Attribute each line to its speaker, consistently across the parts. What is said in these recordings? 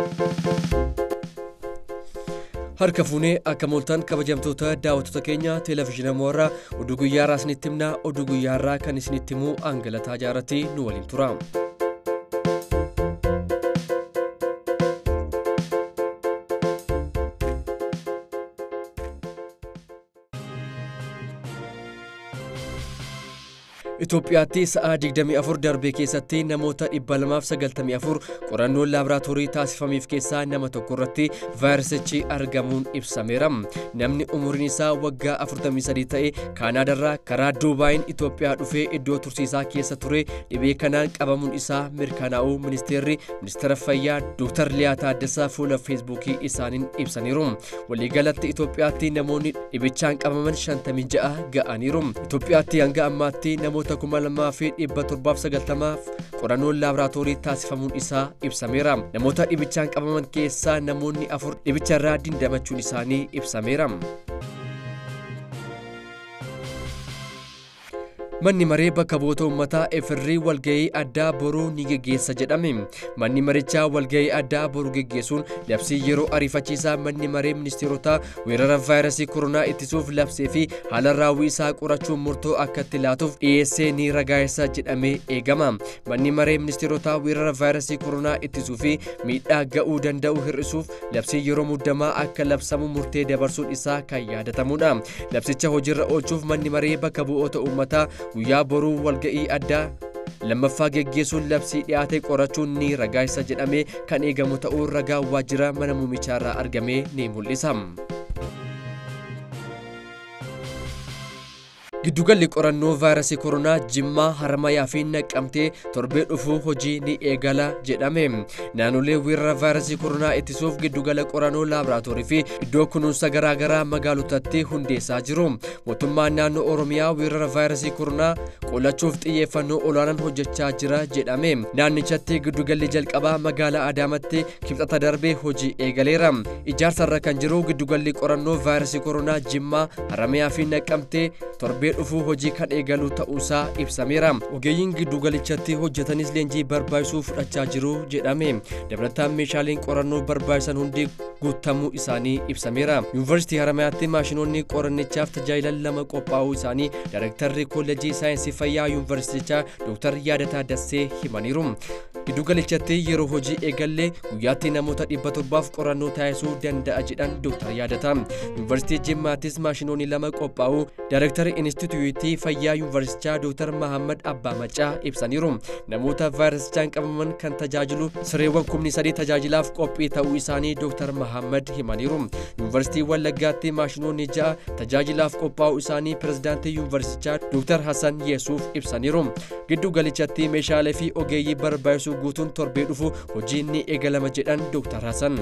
Speaker 1: Harka fuunee akka mooltan kabajamtoota daawwattoota keenya televezyiina moorraa oduu guyyaa irraa isinitti himna oduu guyyaa irraa kan isinitti himu Angalataa Jaarratti nu waliin tura. Itoophiyaatti sa'aa 24 darbee keessatti namoota 294 qorannoon laaboraatoorii taasifameef keessaa nama tokko irratti vaayirasichi argamuun ibsameera. Namni umuriin isaa waggaa 43 ta'e Kaanaadaarraa karaa Duubaayin Itoophiyaa dhufee iddoo tursiisaa keessa ture dhibee kanaan qabamuun isaa mirkanaa'uu ministeerri ministeera fayyaa Dr. Liyaa Taaddasaa fuula feesbuukii isaaniin ibsaniiru. Waliigalatti Itoophiyaatti namoonni dhibichaan qabaman 56 ga'aniiru. Itoophiyaatti hanga ammaatti namoota kuma lamaa fi dhibba torbaaf sagaltamaaf qorannoon laaboraatoorii taasifamuun isaa ibsameera. Namoota dhibichaan qabaman keessaa namoonni afur dhibicharraa dandamachuun isaanii ibsameera. Manni maree bakka bu'oota uummataa efirrii walgahii addaa boruu ni geggeessa jedhame. Manni marichaa walgahii addaa boruu geggeessuun labsii yeroo ariifachiisaa manni maree ministeerotaa weerara vaayirasii koronaa ittisuuf labsee fi haala raawwii isaa qorachuun murtoo akka itti laatuuf dhiyeessee ni ragaa'essa jedhamee eegama. Manni maree ministeerotaa weerara vaayirasii koronaa ittisuu fi miidhaa ga'uu danda'u hir'isuuf labsii yeroo muddamaa akka labsamu murtee dabarsuun isaa kan yaadatamudha. Labsicha hojiirra oolchuuf manni maree bakka bu'oota uummataa guyyaa boruu walga'ii addaa lammaffaa geggeessuun labsii dhiyaate qorachuun ni ragaa'essa jedhamee kan eegamu ta'uu ragaa waajjira mana muummichaarraa argamee ni mul'isa. Giddugalli qorannoo vaayirasii koronaa Jimmaa, Haramayaa fi Naqqamtee torbee dhufuu hojii ni eegala jedhame. Naannolee weerara vaayirasii koronaa ittisuuf giddugala qorannoo laaboraatoorii fi iddoo kunuunsa garaagaraa magaalotatti hundeessaa jiru. Mootummaan naannoo Oromiyaa weerara vaayirasii koronaa qolachuuf xiyyeeffannoo olaanaan hojjechaa jira jedhame. Naannichatti giddugalli jalqabaa magaalaa Adaamatti kibxata darbee hojii eegaleera. Ijaarsarra kan jiru giddugalli qorannoo vaayirasii koronaa Jimmaa, Haramayaa fi Naqqamtee torbee dhufuu hojii kan eegalu ta'uusaa ibsameera. Ogeeyyiin giddugalichatti hojjetanis leenjii barbaachisuu fudhachaa jiru jedhame. Dabalataan meeshaaleen qorannoo barbaachisan hundi guutamuu isaanii ibsameera. Yuunivarsiitii Haramayaatti maashinoonni qorannichaaf tajaajilan lama qophaa'uu isaanii Daayirektarri Kolleejjii Saayinsii Fayyaa Yuunivarsiitichaa Dr. Yaadataa Dassee himaniiru. Giddugalichatti yeroo hojii eegallee guyyaatti namoota dhibba torbaaf qorannoo taasisuu danda'a jedhan Dr. Yaadata. Yuunivarsiitii Jimmaattis maashinoonni lama qophaa'uu Daayirektarri Inistituutii Fayyaa Yuunivarsiitichaa Dr. Mahammad Abbaa Macaa ibsaniiru. Namoota vaayirasichaan qabaman kan tajaajilu sireewwan kumni sadii tajaajilaaf qophii ta'uu isaanii Dr. Mahammad himaniiru. Yuunivarsiitii Wallaggaatti maashinoonni ja'a tajaajilaaf qophaa'uu isaanii pirezidaantii Yuunivarsiitichaa Dr. Hassan Yesuuf ibsaniiru. Giddu galichatti meeshaalee fi ogeeyyii barbaachisuu guutuun torbee dhufu hojiin ni eegalama jedhan Dr. Hassan.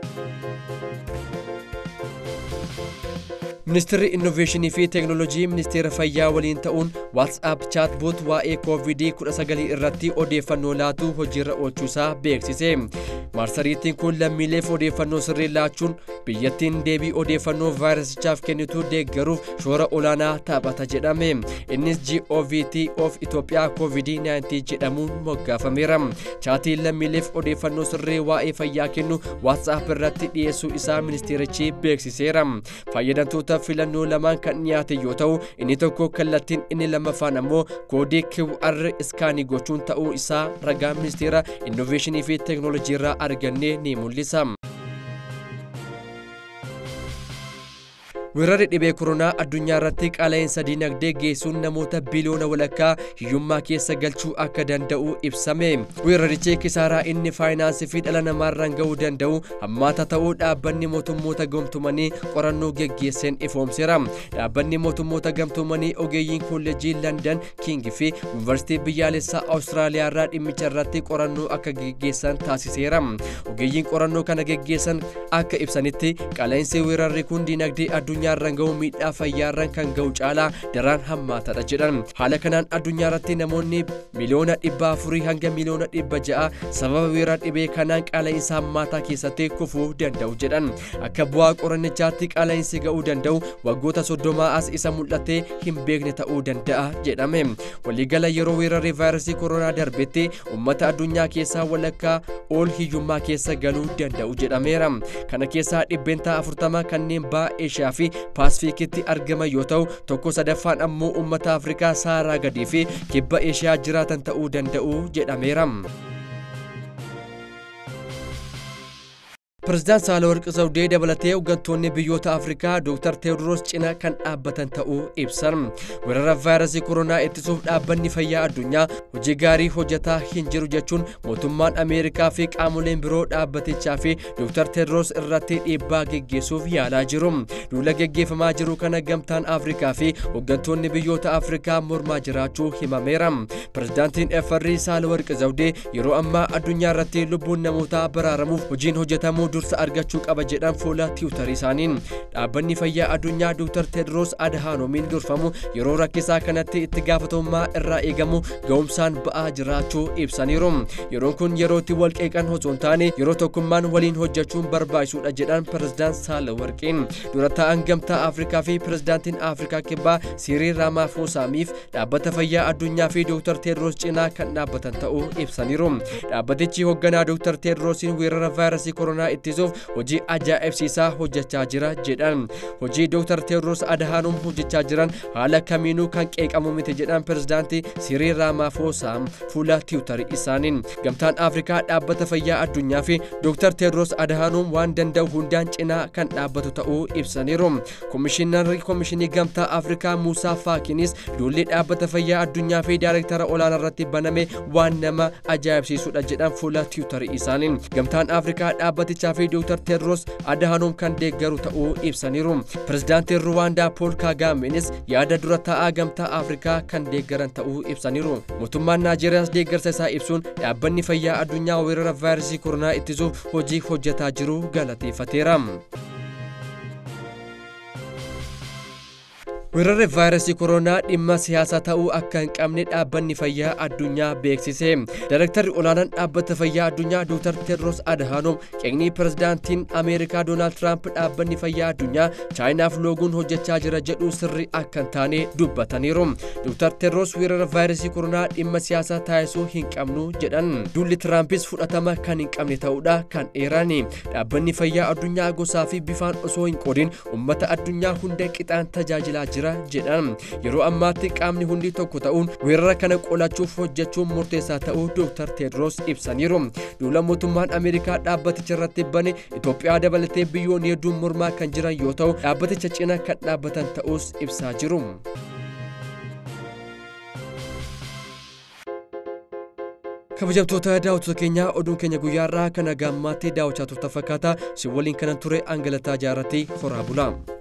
Speaker 1: Ministeerri Innoveeshinii fi Teeknooloojii Ministeera Fayyaa waliin ta'uun WhatsApp chaatboot waa'ee COVID-19 irratti odeeffannoo laatu hojiirra oolchuusaa beeksise. Marsariitiin kun lammiileef odeeffannoo sirrii laachuun biyyattiin deebii odeeffannoo vaayirasichaaf kennitu deeggaruuf shoora olaanaa taphata jedhame. Innis GOVT of Itoophiyaa COVID-19 jedhamuun moggaafameera. Chaatiin lammiileef odeeffannoo sirrii waa'ee fayyaa kennu WhatsApp irratti dhiyeessuu isaa ministeerichi beeksiseera. Fayyadamtoota filannoo lamaan kan dhiyaate yoo ta'u inni tokko kallattiin inni lammaffaan ammoo koodii QR iskaanii gochuun ta'uu isaa ragaa ministeera innoveeshinii fi teeknooloojii irraa argannee ni mul'isa. Weerarri dhibee koronaa addunyaa irratti qaala'insa diinagdee geessuun namoota biliyoona walakkaa hiyyummaa keessa galchuu akka danda'u ibsame. Weerarichi kisaaraa inni faayinaansii fi dhala namaarraan ga'uu danda'u hammaata ta'uu dhaabbanni mootummoota gamtoomanii qorannoo geggeesseen ifoomseera. Dhaabbanni mootummoota gamtoomanii ogeeyyiin kolleejii Landan King fi Yuunivarsiitii biyyaalessaa Awustiraaliyaa irraa dhimmicha irratti qorannoo akka geggeessan taasiseera. Ogeeyyiin qorannoo kana geggeessan akka ibsanitti qaala'insi weerarri kun diinagdee addunyaa addunyaarraan ga'u miidhaa fayyaarraan kan ga'u caalaa daraan hammaataadha jedhan haala kanaan addunyaa irratti namoonni miliyoona dhibba afurii hanga miliyoona dhibba ja'a sababa weerara dhibee kanaan qaala'insa hammaataa keessatti kufuu danda'u jedhan akka bu'aa qorannichaatti qaala'insi ga'uu danda'u waggoota soddomaa as isa mul'atee hin beekne ta'uu danda'a jedhame waliigala yeroo weerarri vaayirasii koronaa darbetti ummata addunyaa keessaa walakkaa ol hiyyummaa keessa galuu danda'u jedhameera kana keessaa dhibbeentaa afurtama kanneen ba'a eeshiyaa fi paasifiikitti argaman yoo ta'u tokko sadaffaan ammoo ummata afrikaa saaraa gadii fi kibba eeshiyaa jiraatan ta'uu danda'u jedhameera. Pireezidaant Saalawarqi Zawudee dabalatee hooggantoonni biyyoota Afrikaa Dr. Teewodiroos cina kan dhaabbatan ta'uu ibsan. Weerara vaayirasii koronaa ittisuuf dhaabbanni fayyaa addunyaa hojii gaarii hojjetaa hin jiru jechuun mootummaan Ameerikaa fi qaamoleen biroo dhaabbatichaa fi Dr. Teewodiroos irratti dhiibbaa geggeessuuf yaalaa jiru. Duula geggeeffamaa jiru kana gamtaan Afrikaa fi hooggantoonni biyyoota Afrikaa mormaa jiraachuu himameera. Pireezidaantiin FRI Saalawarqi Zawudee yeroo ammaa addunyaa irratti lubbuun namootaa baraaramuuf hojiin hojjetamuu dursa argachuu qaba jedhan fuula tiwutarii isaaniin dhaabbanni fayyaa addunyaa Dr. Tedros Adhanomiin durfamu yeroo rakkisaa kanatti itti gaafatamummaa irraa eegamu ga'umsaan ba'aa jiraachuu ibsaniiru yeroon kun yerootti wal qeeqan osoo hin taane yeroo tokkummaan waliin hojjechuun barbaachisuudha jedhan pireezidaant Saalawarqiin dura taa'an gamtaa Afrikaa fi pireezidaantiin Afrikaa kibbaa Siriil Raamaafosaamiif dhaabbata fayyaa addunyaa fi Dr. Tedros cinaa kan dhaabbatan ta'uu ibsaniiru dhaabbatichi hoogganaa Dr. Tedrosiin weerara vaayirasii koronaa itti ittisuuf hojii ajaa'ibsiisaa hojjechaa jira jedhan hojii Dr. Teewodiroos Adhaanoom hojjechaa jiran haala kamiinuu kan qeeqamu miti jedhan pireezidaantii Siriil Raamaafosaa fuula tiwutarii isaaniin gamtaan Afrikaa dhaabbata fayyaa addunyaa fi Dr. Teewodiroos Adhaanoom waan danda'u hundaan cinaa kan dhaabbatu ta'uu ibsaniiru komishinarri komishinii gamtaa Afrikaa Muusaa Faakinis duulli dhaabbata fayyaa addunyaa fi daayirektara olaanaa irratti baname waan nama ajaa'ibsiisudha jedhan fuula tiwutarii isaaniin gamtaan Afrikaa dhaabbatichaa fi Dr. Tedros Adhanom kan deeggaru ta'uu ibsaniiru. Pireezidaantiin Ruwaandaa Pool Kaagaameenis yaada dura taa'aa gamtaa Afrikaa kan deeggaran ta'uu ibsaniiru. Mootummaan Naajeeriyaas deeggarsa isaa ibsuun dhaabbanni fayyaa addunyaa weerara vaayirasii koronaa ittisuuf hojii hojjetaa jiru galateeffateera. weerarri vaayirasii koronaa dhimma siyaasaa ta'uu akka hin qabne dhaabbanni fayyaa addunyaa beeksise daayirektarri olaanaan dhaabbata fayyaa addunyaa dr tedros adhanom qeeqnii pireezidaantiin ameerikaa doonaald tiraamp dhaabbanni fayyaa addunyaa chaayinaaf looguun hojjechaa jira jedhu sirri akka hin taane dubbataniiru dr tedros weerara vaayirasii koronaa dhimma siyaasaa taasisuu hin qabnu jedhan duulli tiraampis fudhatama kan hin qabne ta'uudha kan eerani dhaabbanni fayyaa addunyaa gosaa fi bifaan osoo hin qoodin ummata addunyaa hunda qixaan tajaajilaa jira jedhan yeroo ammaatti qaamni hundi tokko ta'uun weerara kana qolachuuf hojjechuun murteessaa ta'uu Dr. Tedros ibsaniiru. Duula mootummaan Ameerikaa dhaabbaticha irratti bane Itoophiyaa dabalatee biyyoonni hedduun mormaa kan jiran yoo ta'u dhaabbaticha cina kan dhaabbatan ta'us ibsaa jiru. kabajamtoota daawwattoota keenyaa oduun keenya guyyaarraa kana gaammaatti daawwachaa turtan fakkaata si waliin kanan ture angalataa jaarratti horaa bulaa.